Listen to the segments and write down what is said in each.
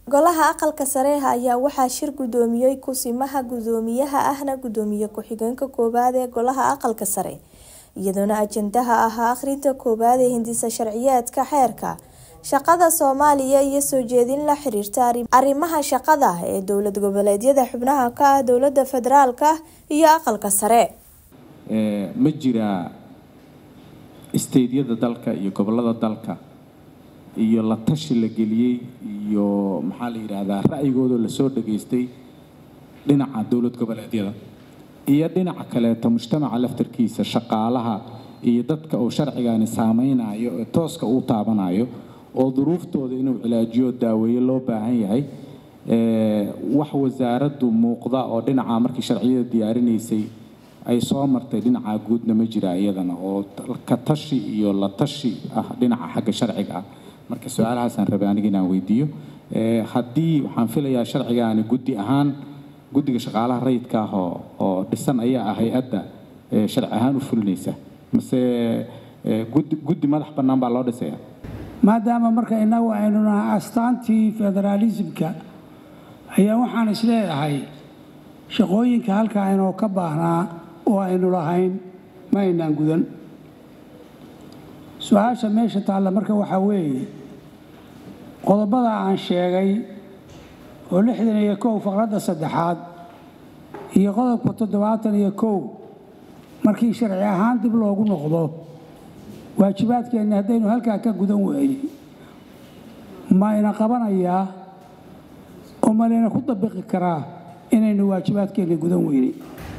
Golaha Aqalka Sare ayaa waxaa shir gudoomiyay Kusimaha Guddoomiyaha ahna Gudoomiye ku-xigeenka koowaad ee Golaha Aqalka Sare iyadoona ajandaha ahaa akhrinta koowaad ee hindisa sharciyeedka xeerka shaqada Soomaaliya iyo soo jeedin la xiriirta arrimaha shaqada ee dowlad goboleedyada xubnaha ka ah dowladda federaalka iyo aqalka sare. ma jiraa isteydyada dalka iyo gobolada dalka iyo la tashi la geliyey iyo maxaa la yidhaahdaa ra'yigooda lasoo dhageystay dhinaca dowlad goboleedyada iyo dhinaca kaleeto mujtamaca laftarkiisa shaqaalaha iyo dadka uu sharcigani saameynayo ee tooska uu taabanayo oo duruuftooda inuu cilaajiyo daaweeye loo baahan yahay wax wasaaraddu muuqda oo dhinaca markii sharciyada diyaarinaysay ay soo martay dhinaca guudna ma jira iyadana oo ka tashi iyo la tashi ah dhinaca xagga sharciga ah marka su-aalahaasaan rabay aniga inaan weydiiyo haddii waxaan filayaa sharcigaani guddi ahaan guddiga shaqaalaha rayidka ah oo oo dhisan ayaa ah hay-adda sharci ahaan u fulinaysa mase guddi guddi madax bannaan baa loo dhisaya maadaama marka innagu aynu nahay astaantii federaalismka ayaa waxaan isleedahay shaqooyinka halka aynoo ka baahnaa oo aynu lahayn ma aynaan gudan su-aasha meesha taalla marka waxaa weeye qodobada aan sheegay oo lixdan iyo kow faqradda saddexaad iyo qodobka toddobaatan iyo kow markii sharci ahaan dib loogu noqdo waajibaadkeenni haddaynu halkaa ka gudan weeyey mayna qabanayaa oo malayna ku dabiqi karaa inaynu waajibaadkeenni gudan weynay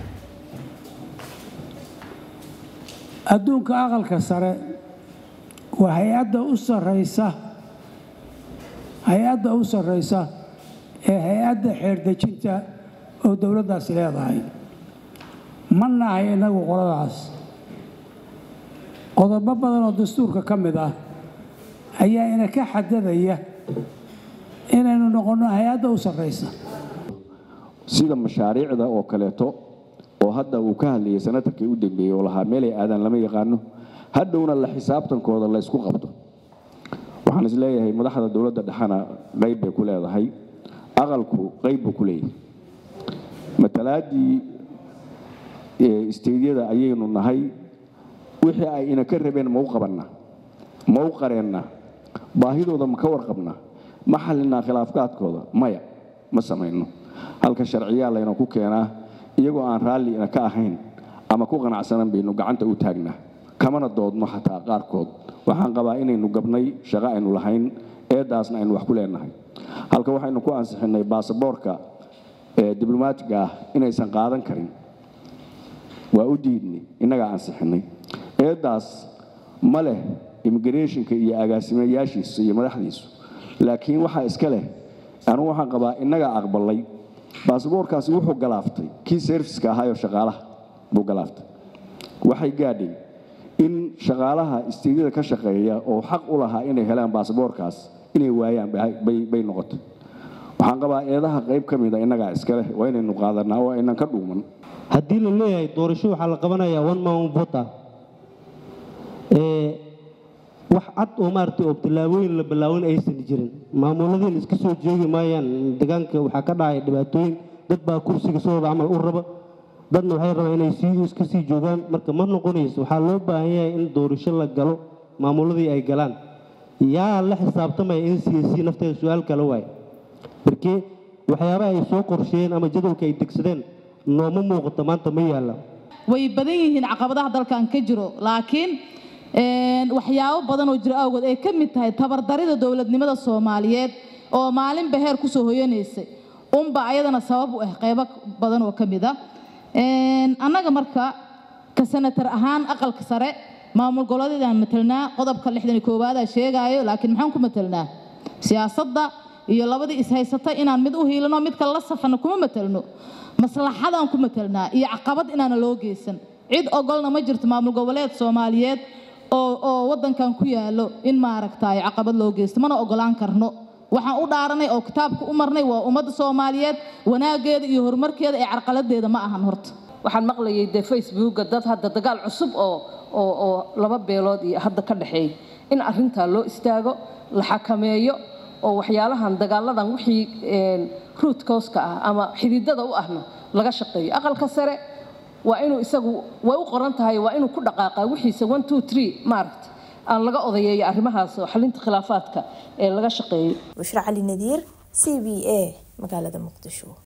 adduunka aqalka sare waa hay-adda u sarraysa hay-adda u sarraysa ee hay-adda xeerdejinta oo dowladdaasi leedahay ma nahay innagu qoladaas qodobo badan oo dastuurka ka mid ah ayaa ina ka xadadaya inaynu noqonno hay-adda u sarraysa sida mashaariicda oo kaleeto oo hadda uu ka hadlayay sanatarkii u dambeeyey oo lahaa meelay aadaan lama yaqaano hadhowna la xisaabtankooda la ysku qabto waxaan is leeyahay madaxda dowladda dhexena qayb bay ku leedahay aqalku qayb buu ku leeyahay matalaadii isteydyada ayaynu nahay wixii ay ina ka rabeen ma u qabanna ma u qareenna baahidooda ma ka warqabna ma xallinaa khilaafkaadkooda maya ma samayno halka sharciyaa layna ku keenaa iyagoo aan raalli ina ka ahayn ama ku qanacsanan baynu gacanta u taagnaa kamana doodno xataa qaarkood waxaan qabaa inaynu gabnay shaqo aynu lahayn eedaasna aynu wax ku leenahay halka waxaynu ku ansixinnay baasaboorka diblomaatiga ah inaysan qaadan karin waa u diidnay innagaa ansixinnay eedaas ma leh immigrationka iyo agaasimayaashiisu iyo madaxdiisu laakiin waxaa iska leh anugu waxaan qabaa innagaa aqbalay baasaboorkaasi wuxuu galaaftay kii serviska ahaayoo shaqaalaha buu galaaftay waxay gaadhay in shaqaalaha isteydyada ka shaqeeya oo xaq u lahaa inay helaan baasaboorkaas inay waayaan bay noqotay waxaan qabaa eedaha qayb ka mida innagaa iska leh waa inaynu qaadanaa oo aynan ka dhuuman haddii la leeyahay doorasho waxaa la qabanayaa one man vota wax cad oo maaragtay oo tallaabooyin la bilaawin aysan jirin maamuladiin iska soo joogi maayaan deegaanka waxaa ka dhacay dhibaatooyin dad baa kursiga sidooda camal u raba dadna waxay rabaan inay sii iska sii joogaan marka ma noqonayso waxaa loo baahan yahay in doorasho la galo maamuladii ay galaan yaa la xisaabtamaya in c c nafteeda su-aal kale waay markee waxyaabaha ay soo qorsheeyeen ama jadwalka ay degsadeen nooma muuqato maanta ma yaalla way badan yihiin caqabadaha dalkan ka jiro laakiin waxyaabo badan oo jiro awgood ay ka mid tahay tabardarida dowladnimada soomaaliyeed oo maalinba heer kusoo hoyanaysay unba ayadana sabab u ah qaybo badan oo ka mid a annaga marka ka sanatar ahaan aqalka sare maamul goboleedyadaan matelnaa qodobka lixdan iyo koowaada sheegaayo laakiin maxaan ku matelnaa siyaasadda iyo labadii ishaysata inaan mid u hiilano mid kale la safano kuma matelno maslaxadaan ku matelnaa iyo caqabad inaana loo geysan cid ogolna ma jirto maamul goboleed soomaaliyeed oo oo waddankan ku yaallo in maaragtay caqabad loo geysto mana ogolaan karno waxaan u dhaaranay oo kitaabka u marnay waa ummadda soomaaliyeed wanaaggeeda iyo horumarkeeda ee carqaladeeda ma ahan horta waxaan maqlayay dee facebooka dad hadda dagaal cusub oo oo oo laba beelood iyo hadda ka dhexeeya in arrintaa loo istaago la xakameeyo oo waxyaalahan dagaaladan wixii root causka ah ama xididada u ahna laga shaqeeyo aqalka sare waa inuu isagu way u qoran tahay waa inuu ku dhaqaaqaa wixiisa one two three maaragta aan laga odayeeyo arrimahaas oo xalinta khilaafaadka ee laga shaqeeyo bushra cali nadiir c b a magaalada muqdisho